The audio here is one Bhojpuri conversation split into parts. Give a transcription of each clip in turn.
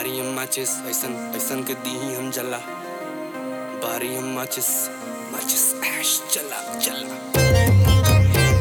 बारी हम माचिस ऐसन ऐसन के दी हम जला बारी हम माचिस माचिस ऐश चला चला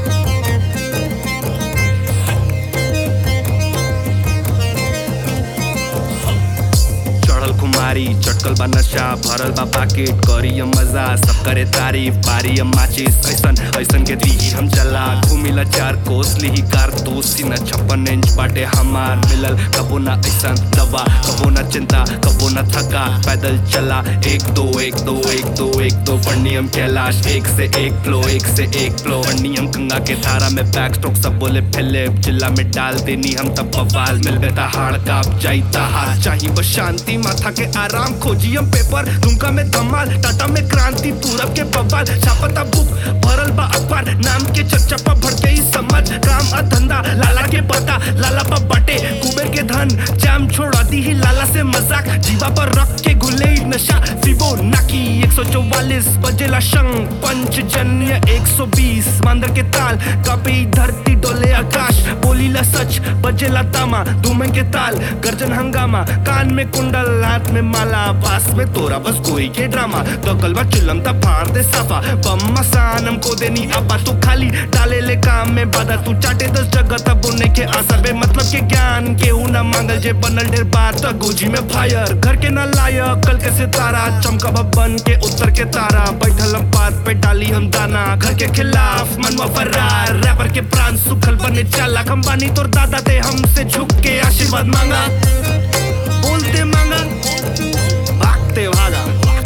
चढ़ल कुमारी चटकल बा नशा भरल बा पाकेट करी हम मजा सब करे तारीफ बारी हम माचिस ऐसन ऐसन के दी हम चला घूमिला चार कोस ली कार दोस्ती न छप्पन इंच बाटे हमार मिलल कबो ना ऐसन दवा कबो ना चिंता कबो ना थका पैदल चला एक दो एक दो एक दो एक दो पढ़नी हम कैलाश एक से एक फ्लो एक से एक फ्लो पढ़नी हम गंगा के धारा में बैक स्ट्रोक सब बोले फिलिप जिला में डाल देनी हम तब बवाल मिल बेटा हाड़ काप जाईता हार चाहिए बस शांति माथा के आराम खोजी हम पेपर दुमका में धमाल टाटा में क्रांति पूरब के बवाल छापता बुक भरल बा अखबार नाम के चर्चा पर भड़के ही समझ काम आ धंधा लाला के पता लाला पर बटे कुबेर के धन जाम छोड़ा दी ही लाला से मजाक जीवा पर रख के घुले ही नशा फिबो नाकी 144 बजेला शंख पंचजन्य 120 मांदर के ताल कपी धरती डोले आकाश बोलीला सच बजेला तामा धूमे के ताल गर्जन हंगामा कान में कुंडल हाथ में माला पास में तोरा बस कोई के ड्रामा तो कलवा चिलम ता फाड़ दे साफा बम मसानम को देनी अब्बा तू खाली डाले ले काम में बाधा तू चाटे दस जगह तब उन्हें के आसर बे मतलब के ज्ञान के ना मांगल जे बनल ढेर बार तो गोजी में फायर घर के ना लायक कल के सितारा चमका बन के उत्तर के तारा बैठल हम पात पे डाली हम दाना घर के खिलाफ मनवा फरार रैपर के प्राण सुखल बने चाला हम बानी तोर दादा ते हमसे झुक के आशीर्वाद मांगा बोलते मांगा भागते भागा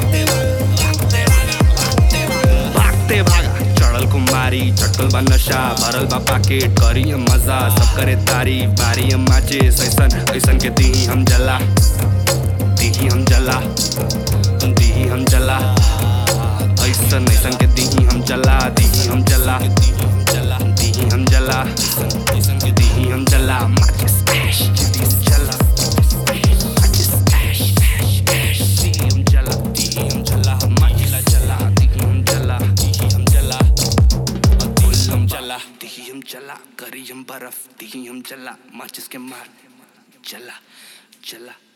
भागते भागा चढ़ल कुमारी चटकल बा नशा भरल बा पाकेट करी हम मजा सब करे तारीफ बारी हम माचिस ऐसन ऐसन के दी हम जला दी हम जला दी हम जला ऐसन ऐसन के दी हम जला दी हम जला दी हम जला ऐसन के दी हम जला माचिस ऐश दी हम जला माचिस ऐश ऐश ऐश दी हम जला दी हम जला माचिला जला दी हम जला दी हम जला दी हम जला दी हम जला करी हम बर्फ दी हम जला माचिस के मार जला जला